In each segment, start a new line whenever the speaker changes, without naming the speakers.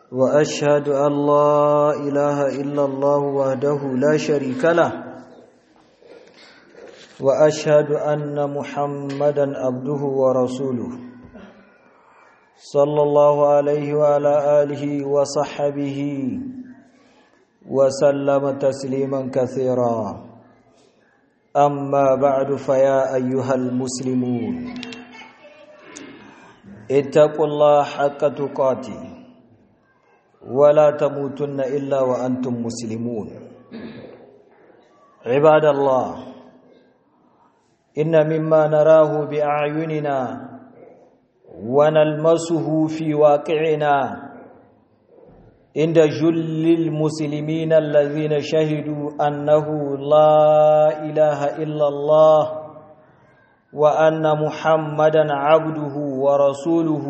واشهد ان لا اله الا الله وحده لا شريك له واشهد ان محمدا عبده ورسوله صلى الله عليه وعلى اله وصحبه وسلم تسليما كثيرا اما بعد فيا ايها المسلمون اتقوا الله حق تقاته ولا تموتن الا وانتم مسلمون عباد الله ان مما نراه باعيننا ونلمسه في واقعنا عند جل المسلمين الذين شهدوا انه لا اله الا الله وان محمدا عبده ورسوله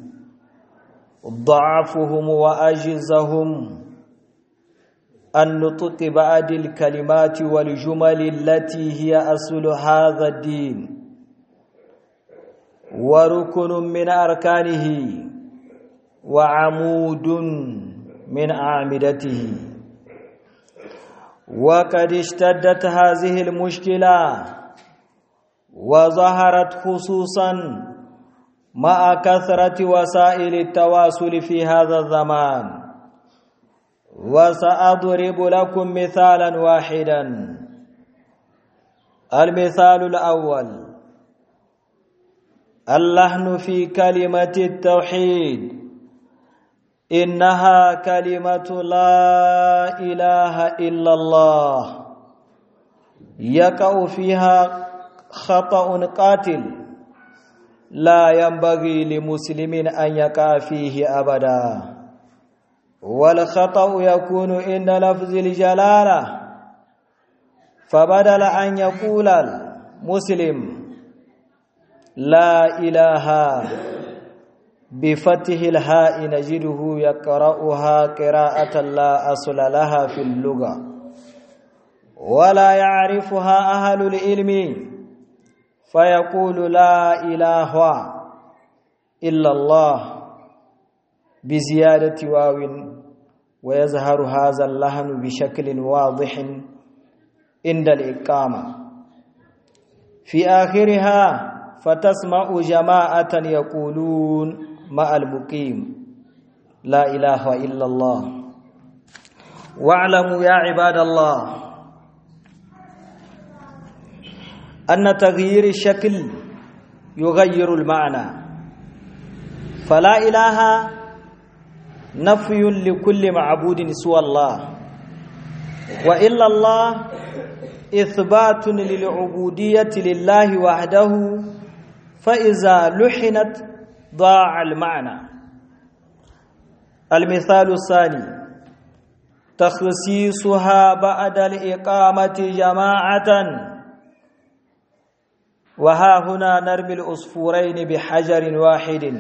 ضعفهم واجزهم النطق بعد الكلمات والجمل التي هي اصل هذا الدين وركن من اركانه وعمود من اعمدته وقد اشتدت هذه المشكله وظهرت خصوصا مع كثرة وسائل التواصل في هذا الزمان وسأضرب لكم مثالا واحدا المثال الأول اللحن في كلمة التوحيد إنها كلمة لا إله إلا الله يقع فيها خطأ قاتل لا ينبغي لمسلم أن يقع فيه أبدا والخطأ يكون عند لفظ الجلالة فبدل أن يقول المسلم لا إله بفتح الهاء نجده يقرأها قراءة لا أصل لها في اللغة ولا يعرفها أهل العلم فيقول لا إله إلا الله بزيادة واو ويظهر هذا اللحن بشكل واضح عند الإقامة في آخرها فتسمع جماعة يقولون مع المقيم لا إله إلا الله واعلموا يا عباد الله أن تغيير الشكل يغير المعنى فلا إله نفي لكل معبود سوى الله وإلا الله إثبات للعبودية لله وحده فإذا لحنت ضاع المعنى المثال الثاني تخصيصها بعد الإقامة جماعةً وها هنا نرمي الأصفورين بحجر واحد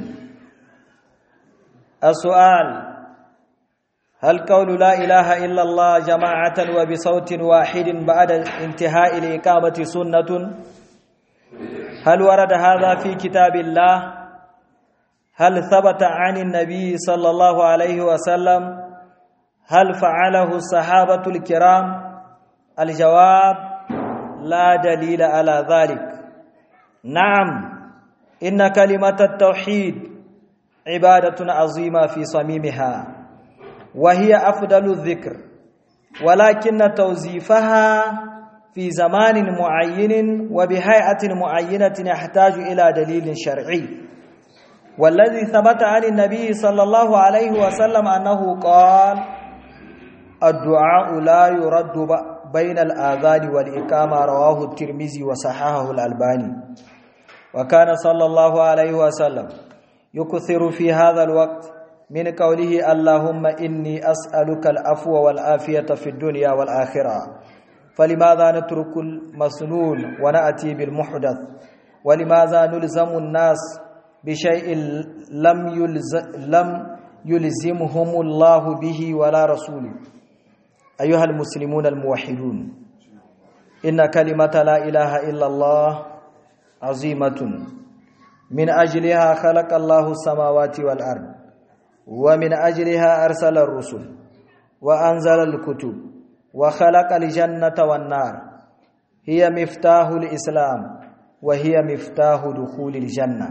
السؤال هل قول لا إله إلا الله جماعة وبصوت واحد بعد انتهاء الإقامة سنة هل ورد هذا في كتاب الله هل ثبت عن النبي صلى الله عليه وسلم هل فعله الصحابة الكرام الجواب لا دليل على ذلك نعم إن كلمة التوحيد عبادة عظيمة في صميمها وهي أفضل الذكر ولكن توظيفها في زمان معين وبهيئة معينة يحتاج إلى دليل شرعي والذي ثبت عن النبي صلى الله عليه وسلم أنه قال الدعاء لا يرد بين الآذان والإقامة رواه الترمذي وصححه الألباني وكان صلى الله عليه وسلم يكثر في هذا الوقت من قوله اللهم إني أسألك العفو والعافية في الدنيا والآخرة فلماذا نترك المسنون ونأتي بالمحدث ولماذا نلزم الناس بشيء لم يلز لم يلزمهم الله به ولا رسوله أيها المسلمون الموحدون إن كلمة لا إله إلا الله عظيمة من أجلها خلق الله السماوات والأرض ومن أجلها أرسل الرسل وأنزل الكتب وخلق الجنة والنار هي مفتاح الإسلام وهي مفتاح دخول الجنة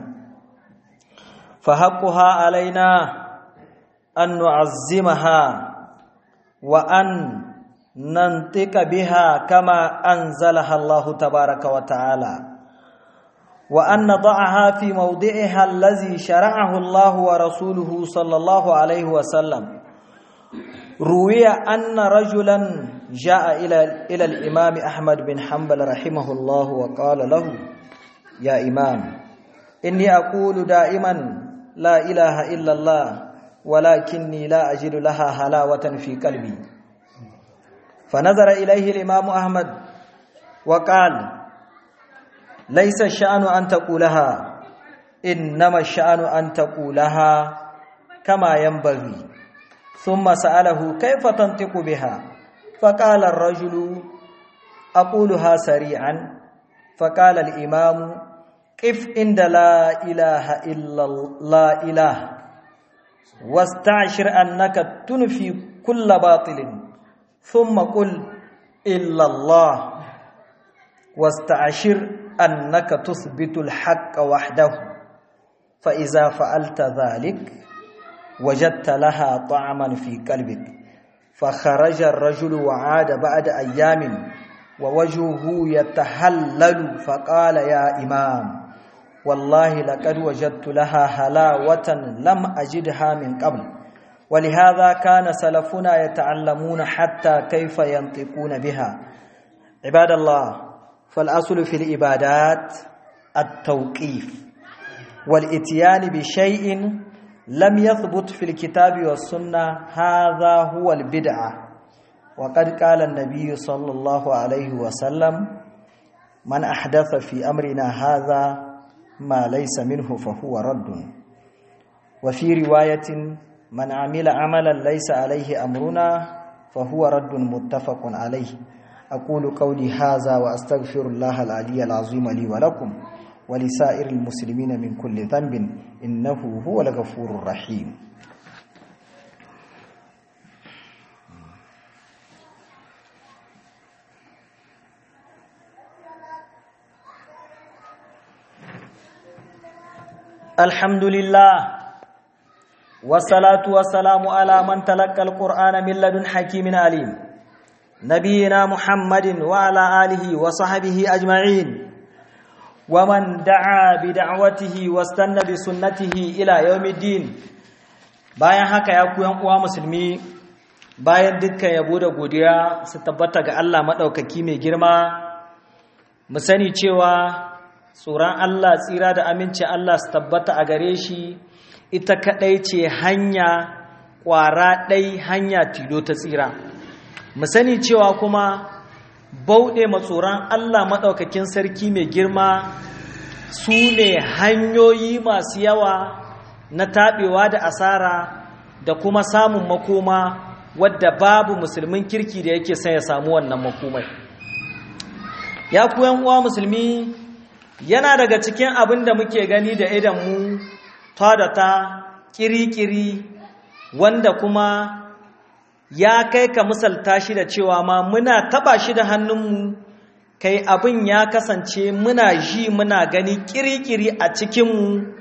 فحقها علينا أن نعظمها وأن ننطق بها كما أنزلها الله تبارك وتعالى وأن نضعها في موضعها الذي شرعه الله ورسوله صلى الله عليه وسلم روي أن رجلا جاء إلى إلى الإمام أحمد بن حنبل رحمه الله وقال له يا إمام إني أقول دائما لا إله إلا الله ولكني لا أجد لها حلاوة في قلبي فنظر إليه الإمام أحمد وقال ليس الشأن أن تقولها إنما الشأن أن تقولها كما ينبغي ثم سأله كيف تنطق بها فقال الرجل أقولها سريعا فقال الإمام قف عند لا إله إلا لا إله واستعشر أنك تنفي كل باطل ثم قل إلا الله واستعشر أنك تثبت الحق وحده فإذا فعلت ذلك وجدت لها طعما في قلبك فخرج الرجل وعاد بعد أيام ووجهه يتهلل فقال يا إمام والله لقد وجدت لها حلاوة لم أجدها من قبل ولهذا كان سلفنا يتعلمون حتى كيف ينطقون بها عباد الله فالأصل في العبادات التوقيف والإتيان بشيء لم يثبت في الكتاب والسنة هذا هو البدعة وقد قال النبي صلى الله عليه وسلم من أحدث في أمرنا هذا ما ليس منه فهو رد وفي رواية من عمل عملا ليس عليه أمرنا فهو رد متفق عليه أقول قولي هذا وأستغفر الله العلي العظيم لي ولكم ولسائر المسلمين من كل ذنب إنه هو الغفور الرحيم الحمد لله والصلاة والسلام على من تلقى القرآن من لدن حكيم عليم نبينا محمد وعلى آله وصحبه أجمعين ومن دعا بدعوته واستنى بسنته إلى يوم الدين bayan haka ya ku yan uwa musulmi bayan dukkan yabo da godiya su tabbata ga Allah maɗaukaki mai girma mu sani cewa tsoron Allah tsira da aminci Allah su tabbata a gare shi ita kaɗai ce hanya ƙwara ɗai hanya tilo ta tsira mu sani cewa kuma bauɗe matsoron Allah maɗaukakin sarki mai girma su ne hanyoyi masu yawa na taɓewa da asara da kuma samun makoma wadda babu musulmin kirki da yake son ya samu wannan makomai ya kuyan uwa musulmi yana daga cikin abin da muke gani da idanmu ta da ta kiri-kiri wanda kuma ya kai ka misalta shi da cewa ma muna taba shi da hannunmu kai abin ya kasance muna ji muna gani kiri-kiri a cikinmu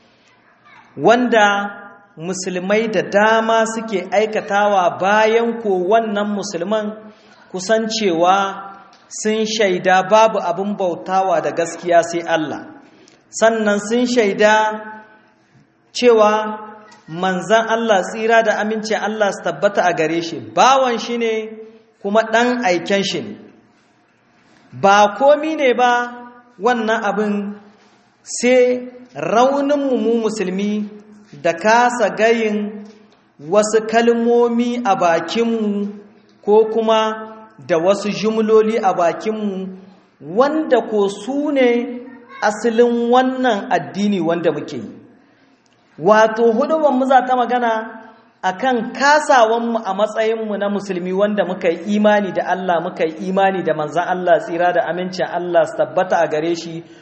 wanda musulmai da dama suke aikatawa bayan ko wannan musulman kusancewa sun shaida babu abin bautawa da gaskiya sai Allah sannan sun shaida cewa manzan Allah tsira da amince Allah su tabbata a gare shi bawan shi ne kuma ɗan aiken shi ne ba komi ne ba wannan abin sai rauninmu mu musulmi da kasa gayin wasu kalmomi a bakinmu ko kuma da wasu jumloli a bakinmu wanda ko su ne asalin wannan addini wanda muke yi wato hudubanmu za ta magana akan kasawanmu a matsayinmu na musulmi wanda muka yi imani da Allah muka yi imani da manzan Allah tsira da amincin Allah su tabbata a gare shi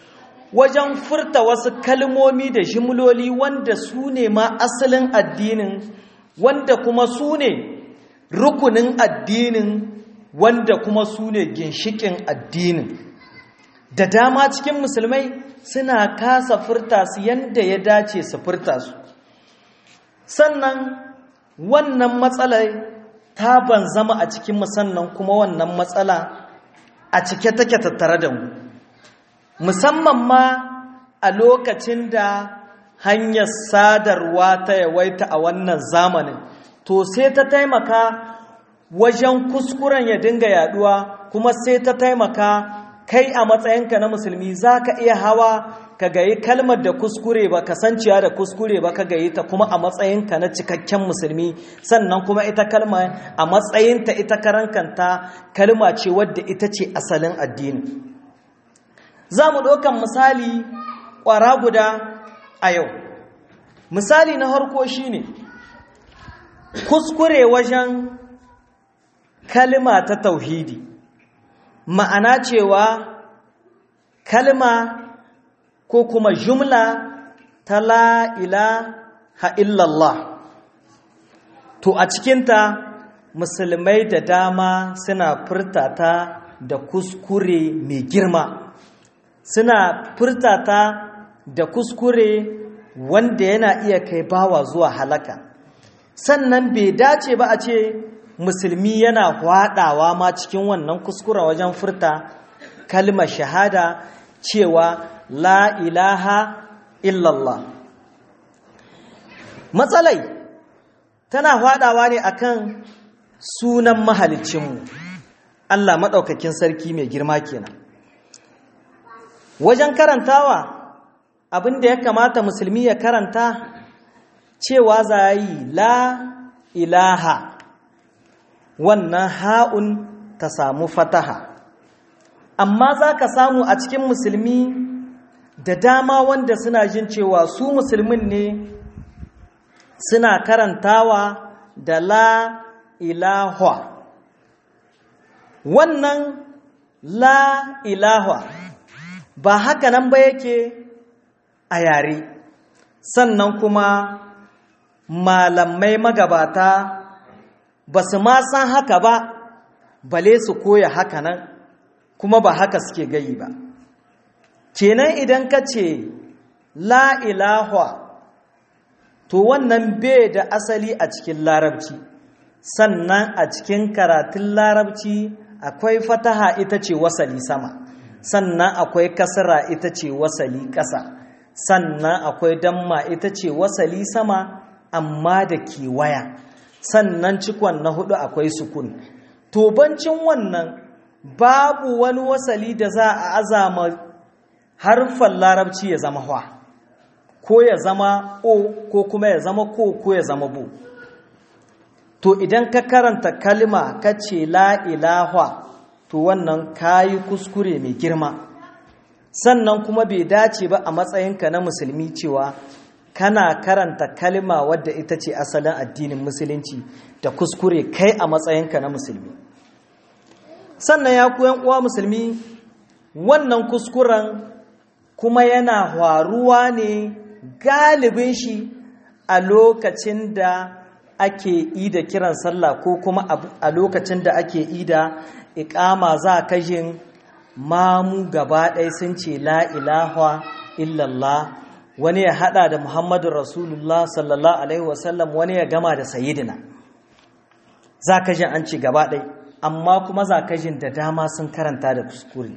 wajen furta wasu kalmomi da jimloli wanda su ne ma asalin addinin wanda kuma su ne rukunin addinin wanda kuma su ne ginshikin addinin da dama cikin musulmai suna kasa furta su yadda ya dace su furta su sannan wannan matsalar ta ban zama a cikin sannan kuma wannan matsala a cike take tattare da mu musamman ma a lokacin da hanyar sadarwa ta yawaita a wannan zamanin to sai ta taimaka wajen kuskuren ya dinga yaduwa kuma sai ta taimaka kai a matsayinka na musulmi za ka iya hawa ka gayi kalmar da kuskure ba ka sanciya da kuskure ba ka gayi ta kuma a matsayinka na cikakken musulmi sannan kuma ita kalma a matsayinta ita karankanta kalma ce wadda ita ce asalin addini za mu ɗaukan misali ƙwara guda a yau misali na harko shi ne kuskure wajen kalma ta tauhidi ma'ana cewa kalma ko kuma jumla ta la'ila illallah to a cikinta musulmai da dama suna furtata da kuskure mai girma suna furtata da kuskure wanda yana iya kai bawa zuwa halaka sannan bai dace ba a ce musulmi yana hwadawa ma cikin wannan kuskura wajen furta kalmar shahada cewa la ilaha illallah matsalai tana hwadawa ne akan sunan mahalicinmu Allah maɗaukakin sarki mai girma kenan wajen karantawa abinda ya kamata musulmi ya karanta cewa za yi la ilaha wannan ha'un ta samu fataha amma za ka samu a cikin musulmi da dama wanda suna jin cewa su musulmin ne suna karantawa da la ilahwa wannan la ilahwa ba haka nan ba yake a yare sannan kuma malamai magabata ba su ma san haka ba bale su koya haka nan kuma ba haka suke gayi ba kenan idan ka ce la ilahwa to wannan bai da asali a cikin larabci sannan a cikin karatun larabci akwai fataha ita ce wasali sama sannan akwai kasara ita ce wasali ƙasa sannan akwai damma ita ce wasali sama amma da kewaya sannan cikon na hudu akwai sukun tobancin wannan babu wani wasali da za a azama harfan larabci ya zama hwa ko ya zama o ko kuma ya zama ko ko ya zama bu to idan ka karanta kalma ka ce la ilahwa to wannan kayi kuskure mai girma sannan kuma bai dace ba a matsayinka na musulmi cewa kana karanta kalma wadda ita ce asalin addinin musulunci da kuskure kai a matsayinka na musulmi sannan ya kuyan uwa musulmi wannan kuskuren kuma yana faruwa ne galibin shi a lokacin da ake ida kiran sallah ko kuma a lokacin da ake ida ikama za ka jin mamu gaba ɗaya sun ce la ilaha illallah wani ya hada da muhammadu rasulullah sallallahu alaihi wasallam wani ya gama da sayidina za ka jin an ce gaba ɗaya amma kuma za ka jin da dama sun karanta da kuskure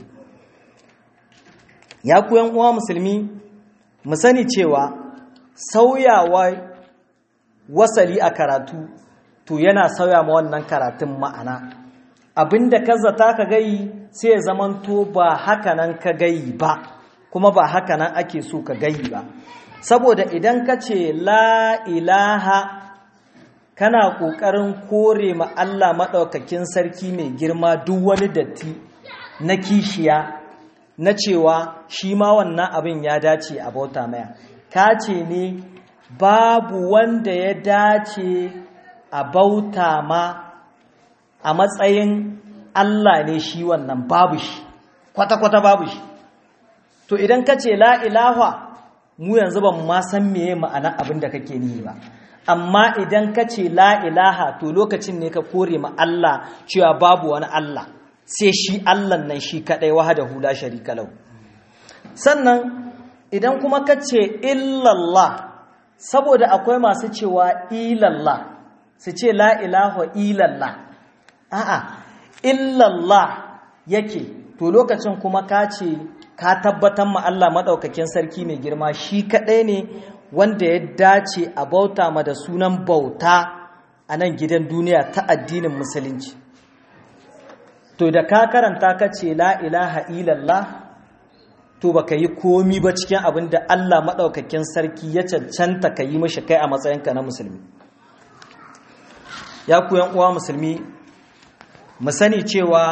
ya kuyan uwa musulmi mu sani cewa sauyawa wasali a karatu to yana sauya ma wannan karatun ma'ana abinda ka zata ka gayi sai ya zamanto ba haka nan ka gayi ba kuma ba haka nan ake so ka gayi ba saboda idan ka ce la ilaha kana ƙoƙarin kore ma Allah maɗaukakin sarki mai girma duk wani datti na kishiya na cewa shi ma wannan abin ya dace a bauta maya ka ce ne babu wanda ya dace a bauta ma a matsayin Allah ne shi wannan babu shi kwata-kwata babu shi to idan ka ce la ilaha mu yanzu ba mu ma san meye ma'ana abin da kake nihi ba amma idan ka ce la ilaha to lokacin ne ka kore ma Allah cewa babu wani Allah sai shi Allah nan shi kadai wahdahu la sharika lahu sannan idan kuma ka ce illallah saboda akwai masu cewa ilallah su ce la ilaha illallah a'a illallah yake to lokacin kuma ka ce ka tabbatar ma Allah maɗaukakin sarki mai girma shi kaɗai ne wanda ya dace a bauta ma da sunan bauta a nan gidan duniya ta addinin musulunci to da ka karanta ka ce la ilaha illallah to baka yi komi ba cikin abin da Allah maɗaukakin sarki ya cancanta ka yi mashi kai a matsayinka na musulmi ya ku uwa musulmi mu sani cewa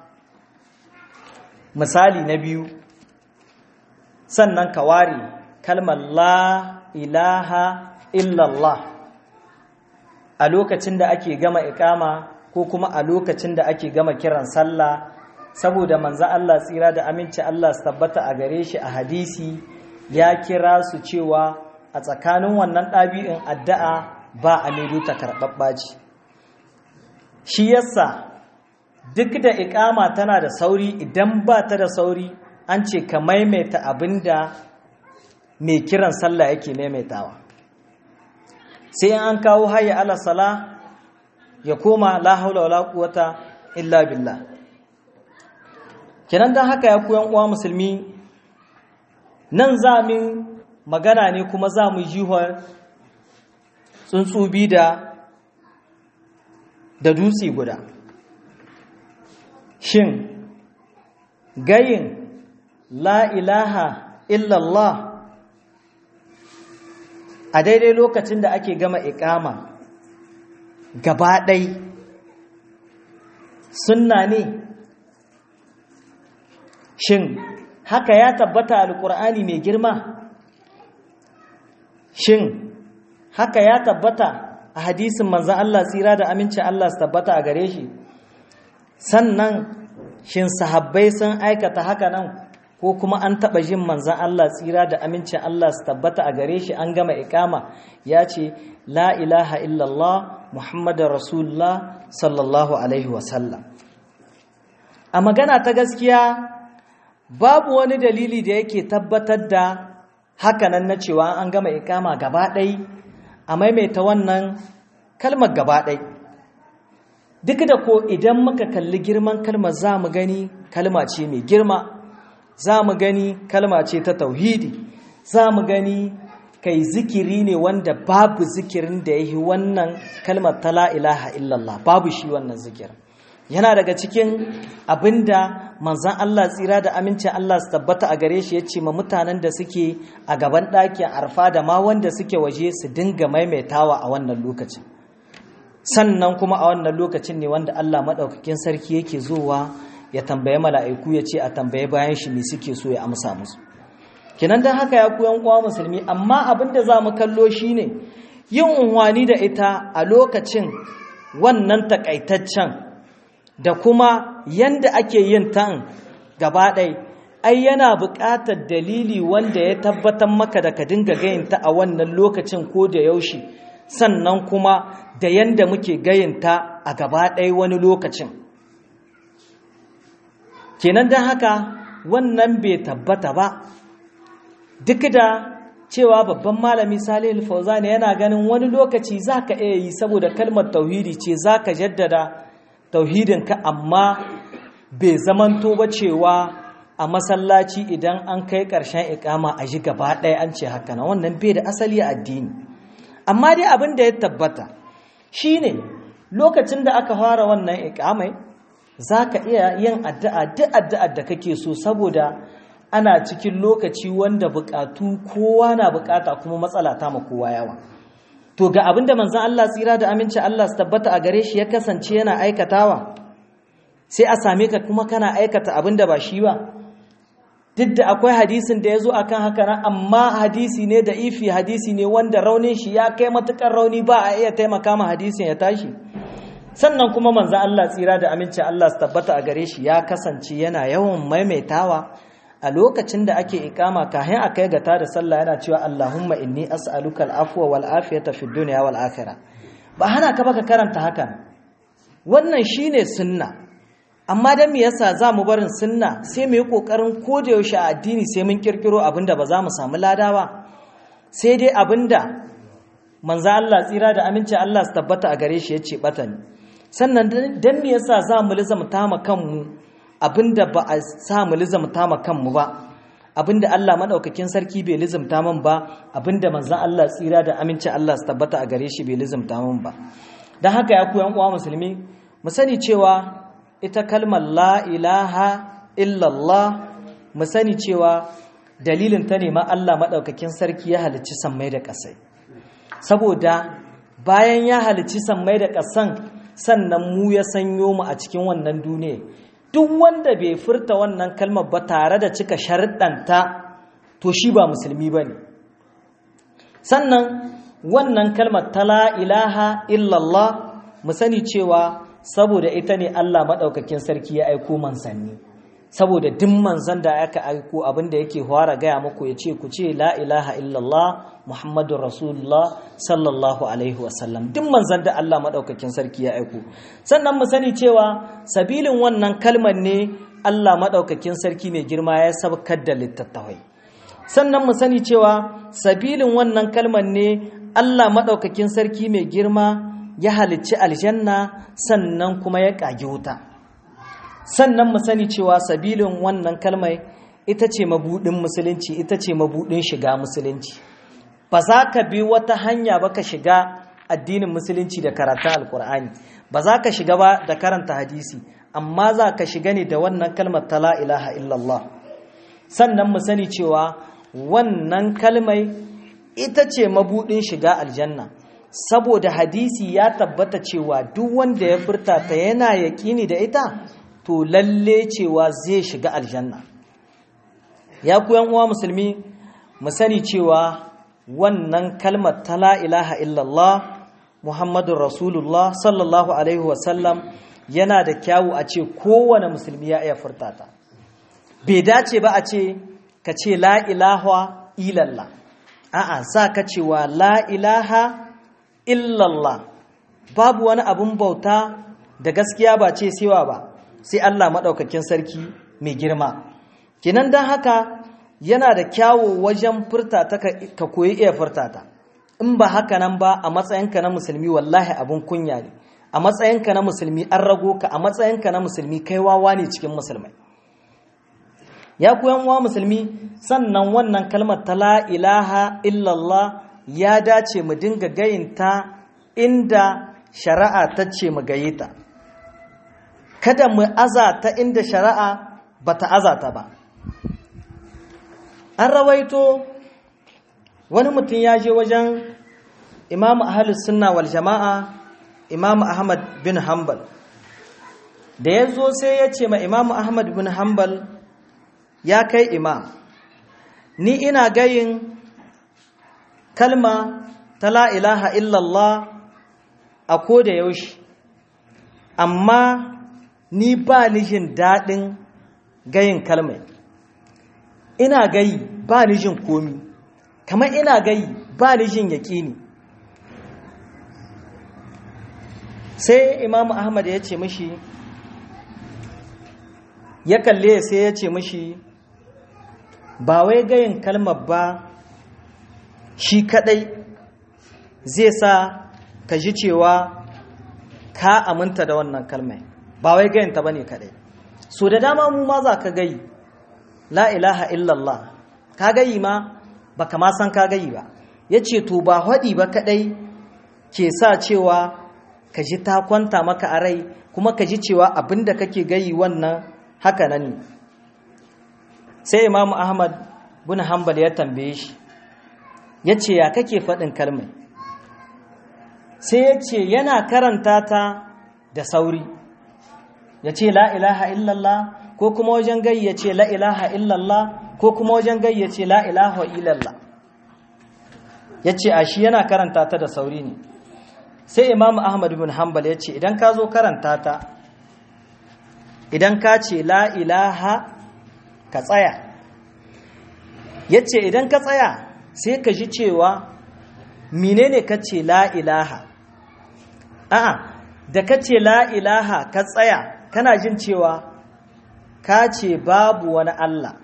misali na biyu sannan ka ware kalmar la ilaha illallah a lokacin da ake gama ikama ko kuma a lokacin da ake gama kiran sallah saboda manzo Allah tsira da aminci Allah su tabbata a gare shi a hadisi ya kira su cewa a tsakanin wannan ɗabi'in addu'a ba a maido ta karɓaɓɓa ce shi yasa duk da ikama tana da sauri idan ba ta da sauri an ce ka maimaita abin da mai kiran sallah yake maimaitawa sai an kawo hayya ala sala ya koma la haula wala quwata illa billah kenan dan haka ya koyan uwa musulmi nan zamin magana ne kuma za mu jihar tsuntsubi da da dutse guda shin gayin la ilaha illallah a daidai lokacin da ake gama ikama gaba ɗai sunna ne shin haka ya tabbata alƙur'ani mai girma shin haka ya tabbata a hadisin manzan Allah tsira da aminci Allah su tabbata a gare shi sannan shin sahabbai sun aikata haka nan ko kuma an taɓa jin manzan Allah tsira da amincin Allah su tabbata a gare shi an gama ikama ya ce la ilaha illallah muhammadin rasulullah sallallahu alaihi wasallam a magana ta gaskiya babu wani dalili da yake tabbatar da hakanan na cewa an gama ikama gaba ɗai a maimaita wannan kalmar gaba ɗai duk da ko idan muka kalli girman kalmar za mu gani kalma ce mai girma za mu gani kalma ce ta tauhidi za mu gani kai zikiri ne wanda babu zikirin da ya yi wannan kalmar ta la'ilaha illallah babu shi wannan zikirin yana daga cikin abinda manzan Allah tsira da amincin Allah su tabbata a gare shi ya ce ma mutanen da suke a gaban ɗakin arfa da ma wanda suke waje su dinga maimaitawa a wannan lokacin sannan kuma a wannan lokacin ne wanda Allah maɗaukakin sarki yake zowa ya tambaye mala'iku ya ce a tambaye bayan shi me suke so ya amsa musu kinan don haka ya kuyan uwa musulmi amma abin da za mu kallo shi ne yin unwani da ita a lokacin wannan takaitaccen da kuma yanda ake yin tan gaba ɗai ai yana buƙatar dalili wanda ya tabbatar maka da ka dinga gayinta a wannan lokacin ko da yaushe sannan kuma da yanda muke gayinta a gaba ɗai wani lokacin kenan don haka wannan bai tabbata ba duk da cewa babban malami salih fauzani yana ganin wani lokaci za ka iya yi saboda kalmar tauhidi ce za ka jaddada tauhidinka amma bai zamanto ba cewa a masallaci idan an kai ƙarshen ikama a ji gaba ɗaya an ce haka na wannan bai da asali a addini amma dai abin da ya tabbata shine lokacin da aka fara wannan ikamai za ka iya yin addu'a duk addu'ar da kake so saboda ana cikin lokaci wanda bukatu kowa na bukata kuma matsala ta ma kowa yawa to ga abinda manzon Allah tsira da aminci Allah su tabbata a gare shi ya kasance yana aikatawa sai a same ka kuma kana aikata abinda ba shi ba duk da akwai hadisin da ya zo akan haka nan amma hadisi ne da ifi hadisi ne wanda raunin shi ya kai matukar rauni ba a iya taimaka ma hadisin ya tashi sannan kuma manzon Allah tsira da aminci Allah su tabbata a gare shi ya kasance yana yawan maimaitawa a a lokacin da ake ikama kahin a kai gata da sallah yana cewa Allahumma inni as'aluka al-afwa wal afiyata fid dunya wal akhirah ba hana ka baka karanta hakan wannan shine sunna amma dan me yasa za mu barin sunna sai mu yi kokarin koda yaushe a addini sai mun kirkiro abinda ba za mu samu lada ba sai dai abinda manzo Allah tsira da aminci Allah su tabbata a gare shi yace bata ne sannan dan me yasa za mu lizamta ma kanmu abinda ba a sa mu lizamta ma kanmu ba abinda Allah madaukakin sarki bai lizamta man ba abinda manzo Allah tsira da aminci Allah su tabbata a gare shi bai lizamta man ba dan haka ya ku yan uwa musulmi mu sani cewa ita kalmar la ilaha illallah mu sani cewa dalilin ta ne ma Allah maɗaukakin sarki ya halicci sammai da ƙasai saboda bayan ya halicci sammai da ƙasan sannan mu ya sanyo mu a cikin wannan duniya duk wanda bai furta wannan kalmar ba tare da cika sharɗanta to shi ba musulmi ba ne sannan wannan kalmar ta la ilaha illallah mu sani cewa saboda ita ne Allah maɗaukakin sarki ya aiko manzanni saboda duk manzan da aka aiko abinda yake fara gaya muku ya ce ku ce la ilaha illallah muhammadun rasulullah sallallahu alaihi wasallam duk manzan da Allah maɗaukakin sarki ya aiko sannan mu sani cewa sabilin wannan kalmar ne Allah maɗaukakin sarki mai girma ya sabkar da littattafai sannan mu sani cewa sabilin wannan kalmar ne Allah maɗaukakin sarki mai girma ya halicci aljanna sannan kuma ya ƙage wuta sannan mu sani cewa sabilin wannan kalmai ita ce mabudin musulunci ita ce mabudin shiga musulunci ba za ka bi wata hanya ba ka shiga addinin musulunci da karatun alkur'ani ba za ka shiga ba da karanta hadisi amma za ka shiga ne da wannan kalmar ta la ilaha illallah sannan mu sani cewa wannan kalmai ita ce mabudin shiga aljanna saboda hadisi ya tabbata cewa duk wanda ya furta ta yana yaƙini da ita to lalle cewa zai shiga aljanna ya ku uwa musulmi mu sani cewa wannan kalmar ta la ilaha illallah muhammadun rasulullah sallallahu alaihi wasallam yana da kyawu a ce kowane musulmi ya iya furta ta bai dace ba a ce ka ce la ilaha illallah a'a za ka cewa la ilaha illallah babu wani abun bauta da gaskiya ba ce sewa ba sai Allah maɗaukakin sarki mai girma kinan don haka yana da kyawo wajen furta ta ka koyi iya furta ta in ba haka nan ba a matsayinka na musulmi wallahi abun kunya ne a matsayinka na musulmi an rago ka a matsayinka na musulmi kai wawa ne cikin musulmai ya ku uwa musulmi sannan wannan kalmar ta la ilaha illallah ya dace mu dinga gayinta inda shari'a ta ce mu gaye ta kada mu azata inda shari'a bata azata ba an rawaito wani mutum ya je wajen imamu ahalus sunna wal jama'a imamu ahmad bin hanbal da ya zo sai ya ce ma imamu ahmad bin hanbal ya kai imam ni ina gayin kalma ta la ilaha illallah a ko da yaushe amma ni ba ni jin daɗin gayin kalmai ina gayi ba ni jin komi kamar ina gayi ba ni jin yaƙini sai imamu ahmad ya ce mishi ya kalle sai ya ce mishi ba wai gayin kalmar ba shi kadai zai sa ka ji cewa ka aminta da wannan kalmai ba wai gayinta ba ne kadai so da dama mu ma za ka gayi la ilaha illallah ka gayi ma ba ka ma san ka gayi ba ya ce to ba haɗi ba kadai ke sa cewa ka ji ta kwanta maka a rai kuma ka ji cewa abinda kake gayi wannan haka nan ne sai imamu ahmad bin hanbal ya tambaye shi ya ce ya kake faɗin kalmai sai ya ce yana karanta ta da sauri ya ce la ilaha illallah ko kuma wajen gai ya ce la ilaha illallah ko kuma wajen gai ya ce la ilaha illallah ya ce a shi yana karanta ta da sauri ne sai imamu ahmad bin hanbal ya ce idan ka zo karanta ta idan ka ce la ilaha ka tsaya yace idan ka tsaya sai ka ji cewa menene kace la ilaha a'a da kace la ilaha ka tsaya kana jin cewa ka ce babu wani Allah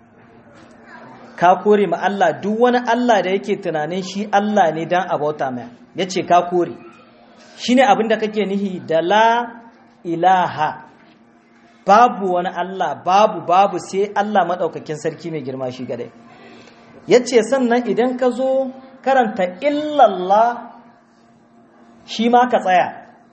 ka kore ma Allah duk wani Allah da yake tunanin shi Allah ne dan abauta mai yace ka kore shine abin da kake nihi da la ilaha babu wani Allah babu babu sai Allah madaukakin sarki mai girma shi gadai yace sannan idan ka zo karanta illallah shi ma ka tsaya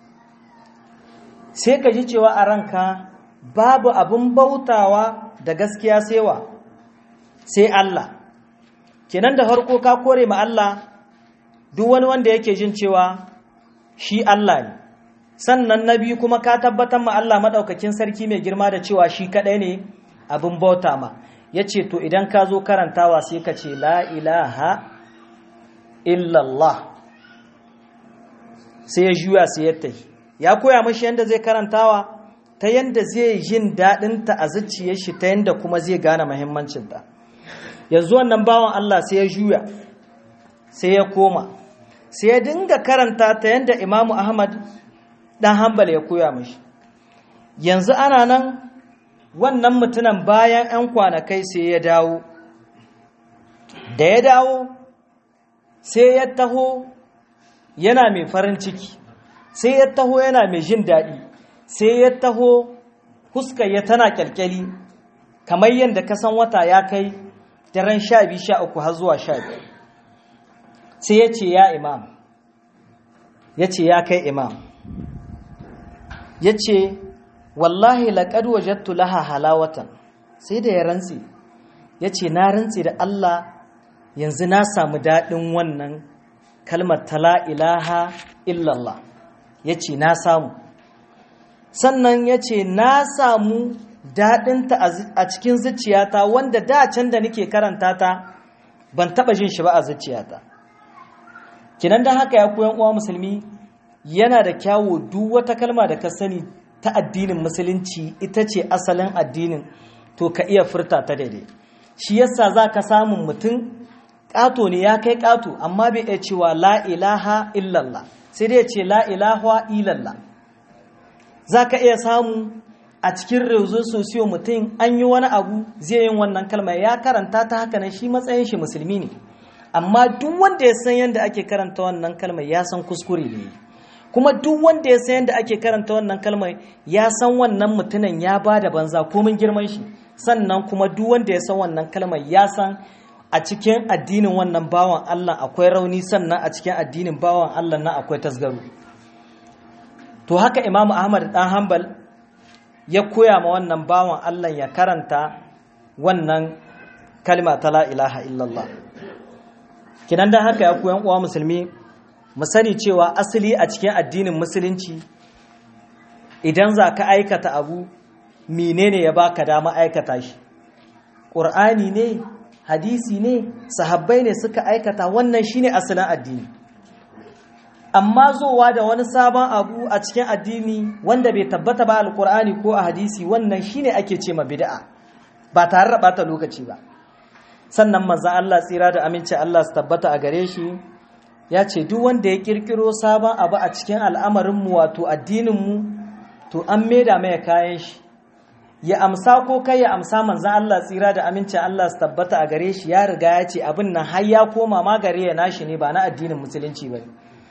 sai ka ji cewa a ranka babu abin bautawa da gaskiya sewa sai Allah kenan da harko ka kore ma Allah duk wani wanda yake jin cewa shi Allah ne sannan na biyu kuma ka tabbatar ma Allah maɗaukakin sarki mai girma da cewa shi kaɗai ne abin bauta ma ya ce to idan ka zo karantawa sai ka ce la ilaha illallah sai ya juya sai ya tafi ya koya mashi yadda zai karantawa ta yadda zai yin daɗinta a zuciyar shi ta yadda kuma zai gane muhimmancinta yanzu wannan bawan Allah sai ya juya sai ya koma sai ya dinga karanta ta yadda imamu ahmad ɗan hambal ya koya mashi yanzu ana nan wannan mutumin bayan 'yan kwanakai sai ya dawo da ya dawo sai ya taho yana mai farin ciki sai ya taho yana mai jin daɗi sai ya taho ya tana kyalkyali kamar yadda kasan wata ya kai daren sha biyu sha uku har zuwa sha biyu sai ya ce ya imam ya ce ya kai imam ya ce wallahi laƙad wajattu laha halawatan sai da ya rantse ya ce na rantse da Allah yanzu na samu daɗin wannan kalmar tala ilaha illallah ya ce na samu sannan ya ce na samu daɗinta a cikin zuciyata wanda da can da nake karanta ta ban taɓa jin shi ba a zuciyata kinan don haka ya koyan uwa musulmi yana da kyawo duk wata kalma da ka sani ta addinin musulunci ita ce asalin addinin to ka iya furta ta daidai shi yasa za ka samun mutum ƙato ne ya kai ƙato amma bai iya cewa la ilaha illallah sai dai ce la ilaha illallah za ka iya samu a cikin rezo sosiyo mutum an yi wani abu zai yin wannan kalmar ya karanta ta haka nan shi matsayin shi musulmi ne amma duk wanda ya san yadda ake karanta wannan kalmar ya san kuskure ne kuma duk wanda ya san yadda ake karanta wannan kalmar ya san wannan mutumin ya ba da banza komin girman shi sannan kuma duk wanda ya san wannan kalmar ya san a cikin addinin wannan bawan Allah akwai rauni sannan a cikin addinin bawan Allah na akwai tasgaro to haka Imam Ahmad dan Hanbal ya koya ma wannan bawan Allah ya karanta wannan kalma ta la ilaha illallah kinan dan haka ya koyan uwa musulmi mu sani cewa asali a cikin addinin musulunci idan za ka aikata abu menene ya baka dama aikata shi ƙur'ani ne hadisi ne sahabbai ne suka aikata wannan shine asalin addini amma zowa da wani sabon abu a cikin addini wanda bai tabbata ba alƙur'ani ko a hadisi wannan shine ake ce ma bid'a ba tare da bata lokaci ba sannan manzo Allah tsira da aminci Allah su tabbata a gare shi ya ce duk wanda ya kirkiro sabon abu a cikin al'amarinmu wato addininmu to an maida mai kayan shi ya amsa ko kai ya amsa manzan Allah tsira da amincin Allah su tabbata a gare shi ya riga ya ce abin nan har ya koma ma gare ya nashi ne ba na addinin musulunci ba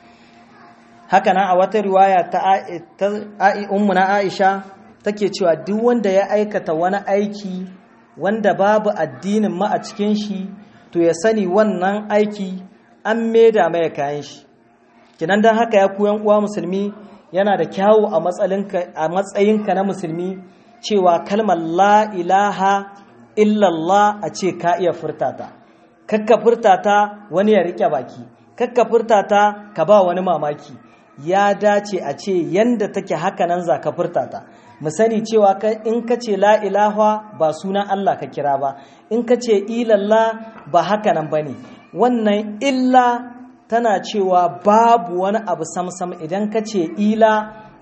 haka nan a wata riwaya ta ummu na Aisha take cewa duk wanda ya aikata wani aiki wanda babu addinin ma a cikin shi to ya sani wannan aiki an maida mai kayan shi kinan dan haka ya koyan uwa musulmi yana da kyawu a matsayinka na musulmi cewa kalmar la ilaha illallah a ce ka iya furtata kakka furtata wani ya rike baki kakka furtata ka ba wani mamaki ya dace a ce yanda take haka nan za ka furtata mu sani cewa in ka ce la ilaha ba sunan Allah ka kira ba in ka ce ilallah ba haka nan ba ne wannan illa tana cewa babu wani abu samsam idan ka ce ila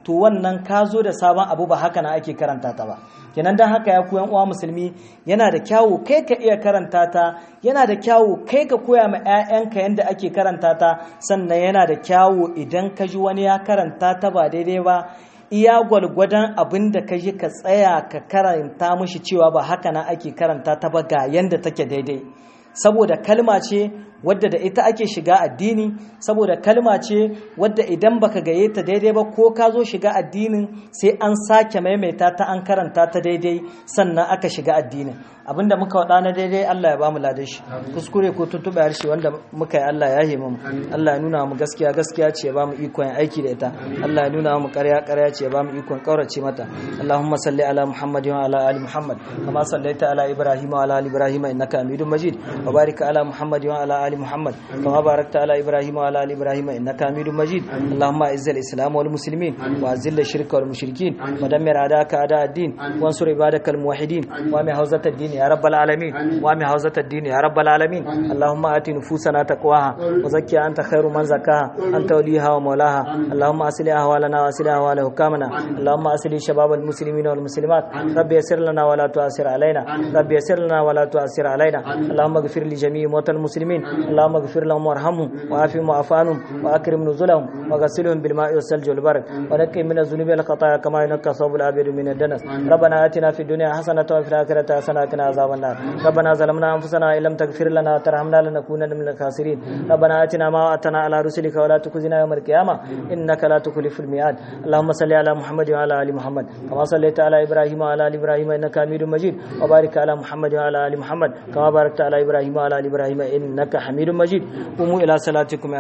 to wannan ka zo da sabon abu ba haka na ake karanta ta ba kenan dan haka ya koyan uwa musulmi yana da kyawu kai ka iya karanta ta yana da kyawu kai ka koya ma 'ya'yanka yadda ake karanta ta sannan yana da kyawu idan ka ji wani ya karanta ta ba daidai ba iya gwalgwadon abin da ka ji ka tsaya ka karanta mushi cewa ba haka na ake karanta ta ba ga yadda take daidai saboda kalma ce wadda da ita ake shiga addini saboda kalma ce wadda idan baka gaye ta daidai ba ko ka zo shiga addinin sai an sake maimaita ta an karanta ta daidai sannan aka shiga addinin abinda muka wada na daidai Allah ya bamu ladan shi kuskure ko tuntube harshe wanda muka yi Allah ya hima mu Allah ya nuna mu gaskiya gaskiya ce ya bamu ikon aiki da ita Allah ya nuna mu ƙarya ƙarya ce ya bamu ikon kaurace mata Allahumma salli ala Muhammad wa ala ali Muhammad kama sallaita ala Ibrahim wa ala ali Ibrahim innaka Hamidum Majid wa barik ala Muhammad wa ala ali محمد كما باركت على ابراهيم وعلى ال ابراهيم انك حميد مجيد اللهم اعز الاسلام والمسلمين واذل الشرك والمشركين ودمر اعداءك اعداء الدين وانصر عبادك الموحدين وامي حوزه الدين يا رب العالمين وامي حوزه الدين يا رب العالمين اللهم ات نفوسنا تقواها وزكها انت خير من زكاها انت وليها ومولاها اللهم اصلح احوالنا واصلح احوال حكامنا اللهم اصلح شباب المسلمين والمسلمات رب يسر لنا ولا تعسر علينا رب يسر لنا ولا تعسر علينا اللهم اغفر لجميع موتى المسلمين اللهم اغفر لهم وارحمهم وعافهم واعف عنهم واكرم نزلهم وغسلهم بالماء والثلج والبرد ونقهم من الذنوب والخطايا كما ينقى ثوب الابيض من الدنس ربنا اتنا في الدنيا حسنه وفي الاخره حسنه وقنا عذاب النار ربنا ظلمنا انفسنا ان لم تغفر لنا وترحمنا لنكونن من الخاسرين ربنا اتنا ما وعدتنا على رسلك ولا تخزنا يوم القيامه انك لا تخلف الميعاد اللهم صل على محمد وعلى ال محمد كما صليت على ابراهيم وعلى ال ابراهيم انك حميد مجيد وبارك على محمد وعلى ال محمد كما باركت على ابراهيم وعلى ال ابراهيم انك حميد مجيد قوموا الى صلاتكم